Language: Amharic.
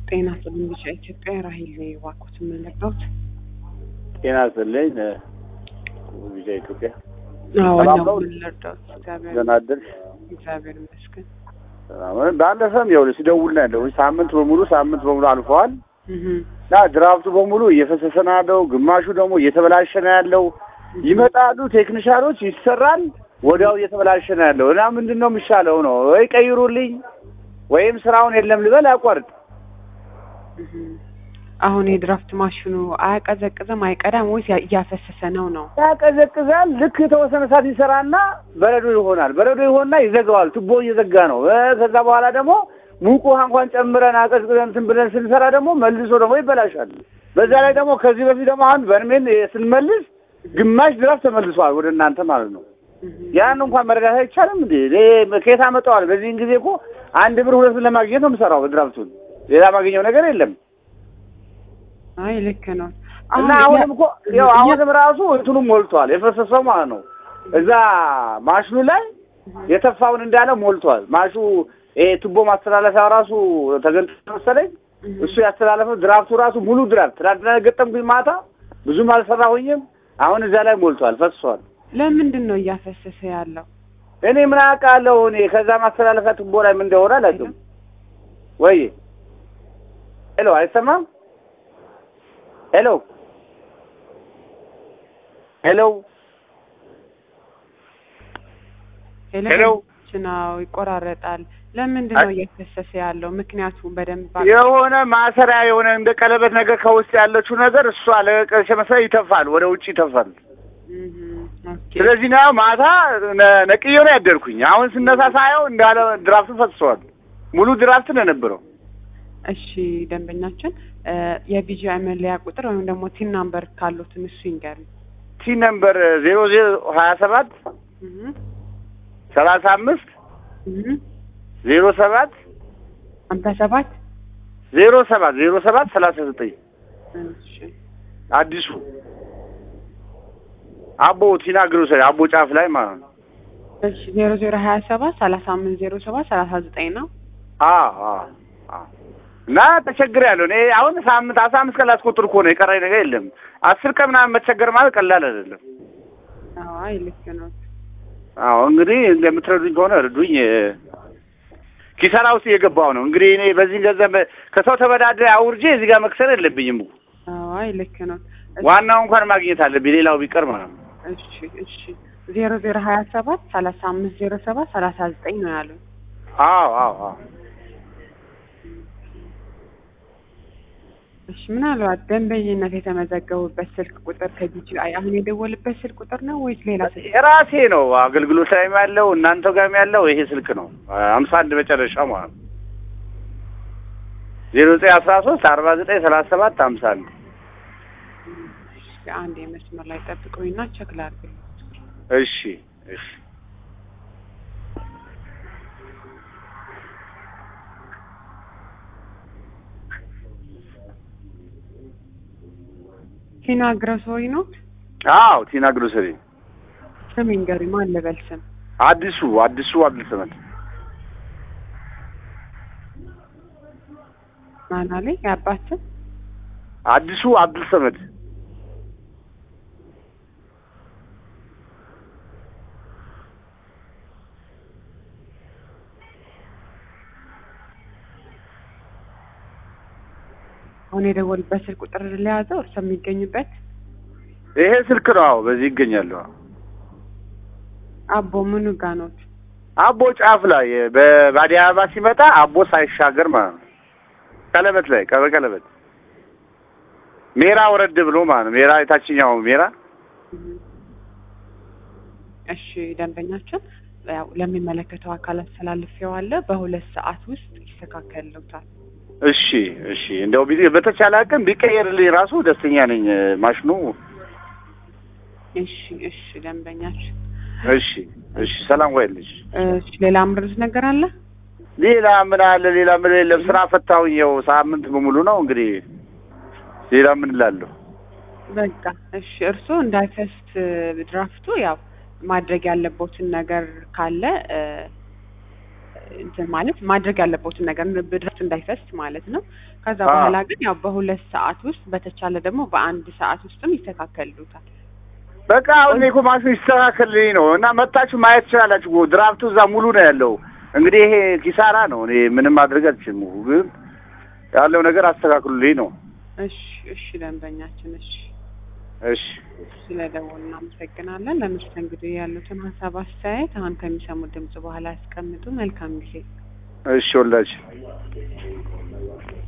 ጤና ይስጥልኝ ብቻ ኢትዮጵያ ራሄል ዋቆት የምንለበት ጤና ይስጥልኝ ቪዛ ኢትዮጵያ አዎ ሰላም ነው ነው? የምንረዳው። እግዚአብሔር ደህና አደርሽ? እግዚአብሔር ይመስገን። ሰላም ነው። ባለፈም ይኸውልሽ ሲደውል ነው ያለው ሳምንት በሙሉ ሳምንት በሙሉ አልፈዋል እህ እና ድራፍቱ በሙሉ እየፈሰሰ ነው ያለው፣ ግማሹ ደግሞ እየተበላሸ ነው ያለው። ይመጣሉ ቴክኒሻኖች ይሰራል፣ ወዲያው እየተበላሸ ነው ያለው እና ምንድን ነው የሚሻለው ነው ወይ ቀይሩልኝ ወይም ስራውን የለም ልበል አቋርጥ። እህ አሁን የድራፍት ማሽኑ አያቀዘቅዝም አይቀዳም ወይስ ያ- እያፈሰሰ ነው ነው? ያቀዘቅዛል። ልክ የተወሰነ ሰዓት ይሰራና በረዶ ይሆናል። በረዶ ይሆንና ይዘጋዋል። ቱቦ እየዘጋ ነው። እ ከዛ በኋላ ደግሞ ሙቅ ውሃ እንኳን ጨምረን አቀዝቅዘን እንትን ብለን ስንሰራ ደግሞ መልሶ ደግሞ ይበላሻል። በዛ ላይ ደግሞ ከዚህ በፊት ደግሞ አሁን በርሜል ስንመልስ ግማሽ ድራፍት ተመልሷል ወደ እናንተ ማለት ነው። እህ ያን እንኳን መረዳት አይቻልም እንዴ? እኔ ከየት አመጣዋል? በዚህን ጊዜ እኮ አንድ ብር ሁለት ብር ለማግኘት ነው የምሰራው በድራፍቱን። ሌላ ማግኘው ነገር የለም። አይ ልክ ነው። እና ያ- አሁንም እኮ ያው ያ- አሁንም ራሱ እንትኑ ሞልቷል፣ የፈሰሰው ማለት ነው። እዛ ማሽኑ ላይ የተፋውን እንዳለ ሞልቷል። ማሹ ይሄ ቱቦ ማስተላለፊያ ራሱ ተገንጥሎ መሰለኝ እህ እሱ ያስተላለፈው ድራፍቱ ራሱ ሙሉ ድራፍት ትናንትና ገጠምኩኝ ማታ ብዙም አልሰራሁኝም። አሁን እዛ ላይ ሞልቷል፣ ፈስሷል። ለምንድን ነው እያፈሰሰ ያለው? እኔ ምን አውቃለሁ? እኔ ከዛ ማስተላለፊያ ቱቦ ላይ ምን እንደሆነ አላውቅም። ወይ ሄሎ፣ አይሰማም? ሄሎ ሄሎ ሄሎ። ነው ይቆራረጣል። ለምንድን ነው እያፈሰሰ ያለው? ምክንያቱም በደንብ ባ- የሆነ ማሰሪያ የሆነ እንደ ቀለበት ነገር ከውስጥ ያለችው ነገር እሷ ለቀሸ መሰለኝ ይተፋል፣ ወደ ውጭ ይተፋል። እህ ኦኬ ስለዚህ ነው ማታ ነ- ነቅዬው ነው ያደርኩኝ። አሁን ስነሳ ሳየው እንዳለ ድራፍቱ ፈስሷል። ሙሉ ድራፍት ነው የነበረው። እሺ ደንበኛችን እ የቢጂአይ መለያ ቁጥር ወይም ደግሞ ቲን ናምበር ካሉትን እሱ ይንገሩኝ። ቲ ነምበር ዜሮ ዜሮ ሀያ ሰባት እህ ሰላሳ አምስት እህ ዜሮ ሰባት አምሳ ሰባት ዜሮ ሰባት ዜሮ ሰባት ሰላሳ ዘጠኝ እሺ አዲሱ አቦ ቲና ግሮሰሪ አቦ ጫፍ ላይ ማለት ነው። እሺ ዜሮ ዜሮ ሀያ ሰባት ሰላሳ አምስት ዜሮ ሰባት ሰላሳ ዘጠኝ ነው። አዎ አዎ አዎ። እና ተቸግሬያለሁ እኔ አሁን ሳምንት አስራ አምስት ቀን ላስቆጥር እኮ ነው የቀረኝ ነገር የለም። አስር ቀን ምናምን መቸገር ማለት ቀላል አይደለም። አዎ አይ ልክ ነው። አዎ እንግዲህ እንደምትረዱኝ ከሆነ እርዱኝ። ኪሳራ ውስጥ እየገባሁ ነው እንግዲህ እኔ በዚህ ገንዘብ ከሰው ተበዳድሬ አውርጄ እዚህ ጋር መክሰር የለብኝም። አዎ አይ ልክ ነው። እሺ ዋናው እንኳን ማግኘት አለብኝ፣ ሌላው ቢቀር ማለት ነው። እሺ እሺ ዜሮ ዜሮ ሀያ ሰባት ሰላሳ አምስት ዜሮ ሰባት ሰላሳ ዘጠኝ ነው ያሉኝ። አዎ አዎ አዎ እሺ ምናልባት ደንበኝነት የተመዘገቡበት ስልክ ቁጥር ከቢጂአይ አሁን የደወልበት ስልክ ቁጥር ነው ወይስ ሌላ ስልክ? የራሴ ነው አገልግሎት ላይም ያለው እናንተ ጋርም ያለው ይሄ ስልክ ነው። ሀምሳ አንድ መጨረሻ ማለት ነው። ዜሮ ዘጠኝ አስራ ሶስት አርባ ዘጠኝ ሰላሳ ሰባት ሀምሳ አንድ እሺ አንድ የመስመር ላይ ጠብቁኝና ቸክ ላድርግ። እሺ እሺ ቲና ግረሶሪ ነው አዎ ቲና ግሮሰሪ ስም ይንገሩኝ። ማን ልበል ስም? አዲሱ አዲሱ አብዱልሰመድ ማን አለኝ? የአባት ስም? አዲሱ አብዱልሰመድ አሁን የደወልበት ስልክ ቁጥር ለያዘው እርሶ የሚገኙበት ይሄ ስልክ ነው። አዎ በዚህ ይገኛሉ። አቦ ምኑ ጋ ኖት? አቦ ጫፍ ላይ በ- በአዲስ አበባ ሲመጣ አቦ ሳይሻገር ማለት ነው። ቀለበት ላይ ቀበ ቀለበት ሜራ ወረድ ብሎ ማለት ነው። ሜራ የታችኛው ሜራ እሺ ደንበኛችን ያው ለሚመለከተው አካል አስተላልፌዋለሁ። በሁለት ሰዓት ውስጥ ይስተካከልልዎታል። እሺ እሺ እንደው ቢ- በተቻለ አቅም ቢቀየርልኝ ራሱ ደስተኛ ነኝ። ማሽኑ እሺ እሺ ደንበኛችን እሺ እሺ ሰላም ዋይልሽ። እሺ ሌላ ምርት ነገር አለ? ሌላ ምን አለ? ሌላ ምን የለም። ስራ ፈታሁኝ። ያው ሳምንት በሙሉ ነው እንግዲህ ሌላ ምን እላለሁ? በቃ እሺ እርስዎ እንዳይፈስት ድራፍቱ ያው ማድረግ ያለቦትን ነገር ካለ እ እንትን ማለት ማድረግ ያለበትን ነገር ድረስ እንዳይፈስ ማለት ነው። ከዛ አዎ። በኋላ ግን ያው በሁለት ሰዓት ውስጥ በተቻለ ደግሞ በአንድ ሰዓት ውስጥም ይስተካከሉታል። በቃ አሁን እኔ እኮ ማሽኑ ይስተካከልልኝ ነው እና መታችሁ ማየት ትችላላችሁ። እኮ ድራፍቱ እዛ ሙሉ ነው ያለው። እንግዲህ ይሄ ኪሳራ ነው። እኔ ምንም ማድረግ አልችልም። ግን ያለው ነገር አስተካክሉልኝ ነው። እሺ እሺ፣ ደንበኛችን እሺ፣ እሺ ስለደወሉ እናመሰግናለን። ለመስተንግዶ ያሉትን ሀሳብ አስተያየት አሁን ከሚሰሙት ድምጽ በኋላ ያስቀምጡ። መልካም ጊዜ። እሺ ወላጅ